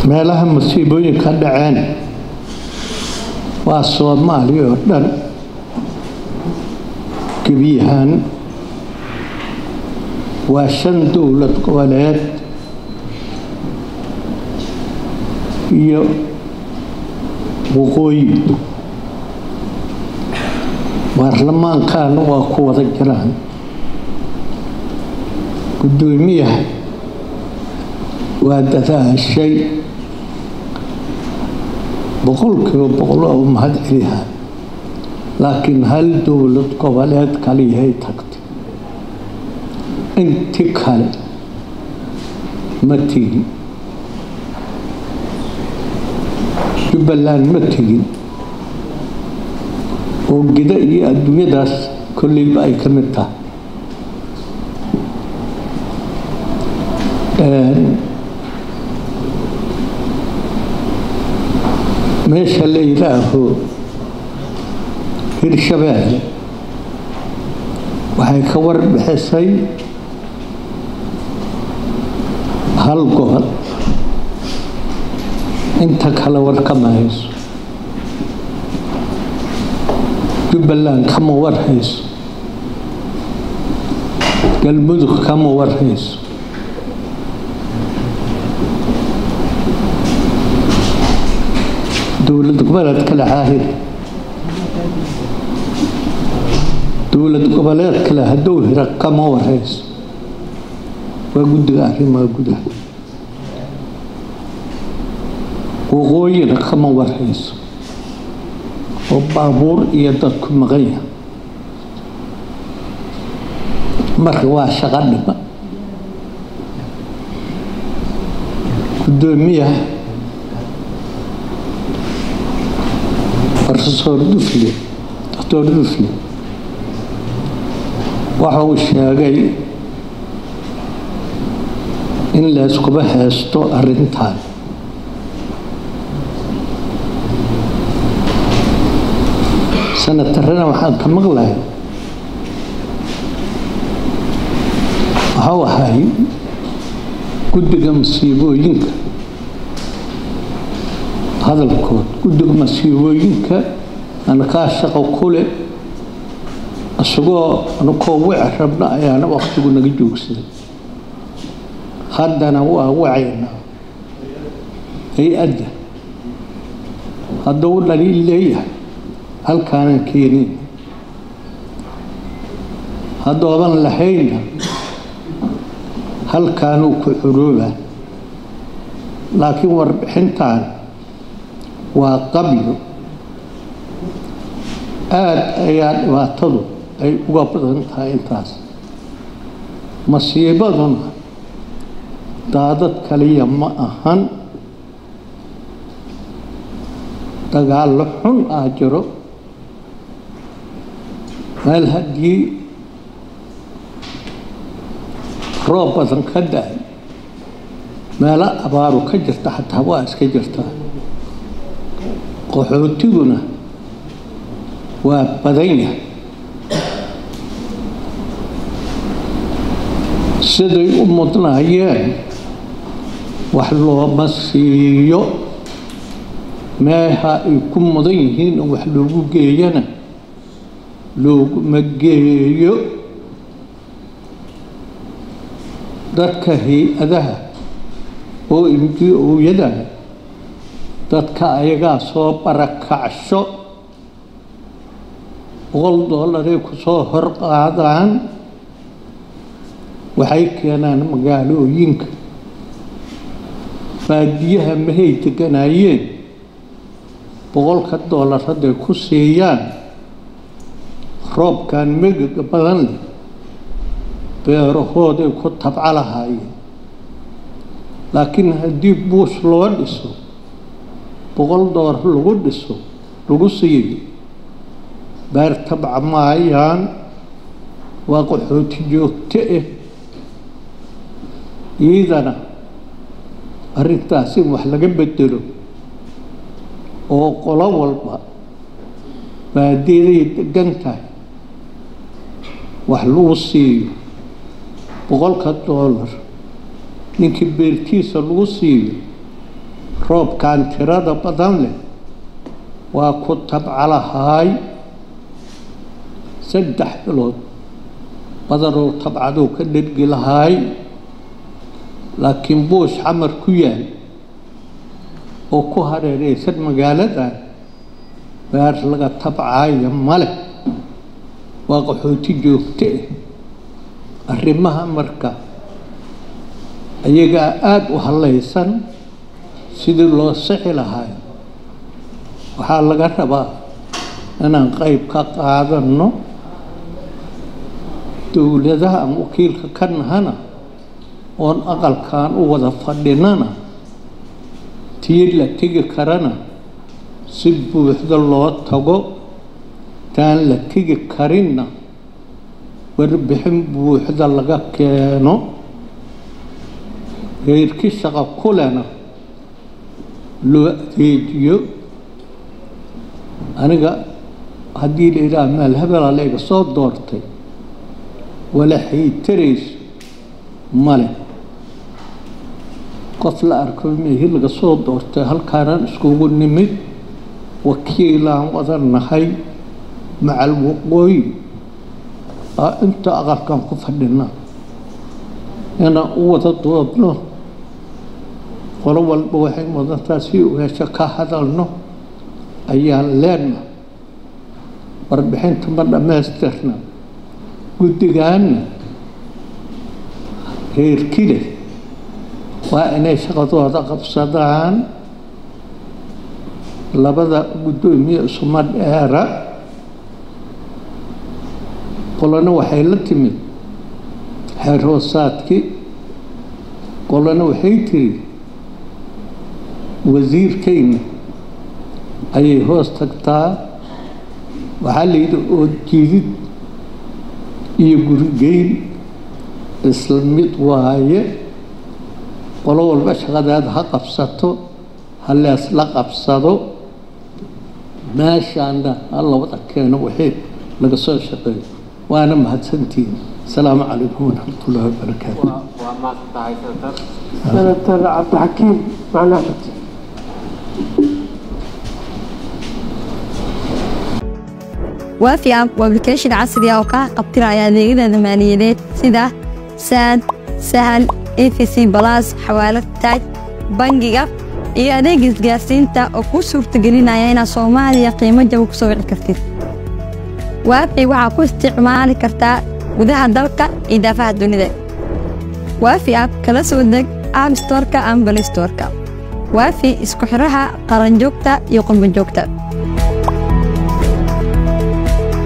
meelaha masiibooyinka dhaceen waa soomaaliya oo dhan gebiyahaan waa shan dowlad goboleed iyo waqooyi baarlamaankaana waa ku wada jiraan guddoomiyaha waa dadaashay boqolkiiba boqol oo mahad celiha laakiin hal dowlad goboleed kaliyahay tagtay inti kale ma tegin jubbaland ma tegin oo gida iyo adduunyadaas kolleyba ay ka mid tahay meesha la yidhaaho hirshabeelle waxay ka warbixisay hal gobol inta kale war kama hayso jubbaland kama war hayso galmudug kama war hayso dowlad goboleed kale caahid dowlad goboleed kale hadduu hira kama warayso waa guddiga arrimaha gudaha waqooyina kama warayso oo baabuur iyo dadku maqan yahay marka waa shaqo dhima guddoomiyaha profesor dufle doctor dufle waxa uu sheegay in layskuba heesto arrintan sanatarana waxaan ka maqlahay waxau ahay guddiga masiibooyinka hadalkood guddiga masiibooyinka ana kaa shaqo kule isagoo anakoo wici rabna ayaana waktigu naga joogsaday haddana waa wacaynaa hay-adda hadduu dhaliil leeyahay halkaanan keenin haddoodan lahaynna halkaanuu ku curoobaa laakiin warbixintan waa qabyo aada ayaa dhibaatadu ay uga badan tahay intaas masiibaduna daadad kaliya ma ahan dagaallo xun ah jiro meel haddii roob badan ka da-ay meelo abaaru ka jirta xataa waa iska jirtaa qaxootiguna waa badan yahay siday u mudnaayeen wax looma siiyo meeha ay ku mudan yihiin in wax loogu geeyana looguma geeyo dadka hay-adaha oo inji-ooyada dadka ayagaa soo barakacsho boqol dollaray ku soo hor qaadaan waxay keenaan magaalooyinka baadiyaha mahay deganaayeen boqolka dollar hadday ku siiyaan roobkan megaga badan leh beerahooday ku tabco lahaayeen laakiin haddii buus loo dhiso boqol dollar lagu dhiso lagu siiyo beer tabca maayaan waa qaxooti joogto ah iidana arrintaas in wax laga bedelo oo qolo walba baadiyaday degan tahay wax lagu siiyo boqolka dollar ninkii beertiisa lagu siiyo roobkan tirada badan leh waa ku tabcalahaay saddex bilood badanoo tabcaduu ka dhergi lahaay laakiin buush xamar ku yaal oo ku hareereysan magaaladan beer laga tabcaaya male waa qaxooti joogto ah arrimaha marka ayagaa aada u hallaysan sidii loo sixi lahaay waxaa laga rabaa inaan qayb ka qaadanno dowladaha aan wakiilka ka nahana oon aqalkan u wada fadhinana tii la tegi karana si buuxda loo tago taan la tegi karinna warbixin buuxda laga keeno reerkii shaqo kulena loo adeejiyo aniga haddii la yidhaha meel hebela layga soo doortay wala haytarayso male qof la arko meehi laga soo doortay halkaanaan iskugu nimid wakiilaan wada nahay macal waqooyi aa inta aqalkan ku fadhina inaan u wada doodno qolo walba waxay mudantaa si uheesho ka hadalno ayaan leenna warbixinta ma dhammaystirna guddigaanna reerkile waa inay shaqadooda qabsadaan labada guddoomiye isuma dheera qolona waxay la timid xeer hoosaadkii qolona waxay tiri wasiirkayna ayay hoos tagtaa waxaa la yidhi oo jidid iyo gurigeyn isla mid waaye qolo walba shaqadeeda ha qabsato ha leesla qabsado meeshaana ha la wada keeno wixii laga soo shaqeeyo waana mahadsantihiin asalaamu calaykum waraxmat ullahi wabarakaatu waa maadsantahay senator senator cabdixakiim macali axmed waafi app waa application casri ah oo kaa qabtiraya adeegyada maaliyadeed sida saad sahal efc balas xawaalad taaj bangiga iyo adeeg isgaarsiinta oo kuu suurtagelinaya inaad soomaaliya qiimo jaba ku soo wici kartid waafi waxaa ku isticmaali kartaa gudaha dalka iyo daafaha dunida waafi app kala soo deg app storeka ama balistoreka waafi isku xiraha qaranjoogta iyo qurbanjoogta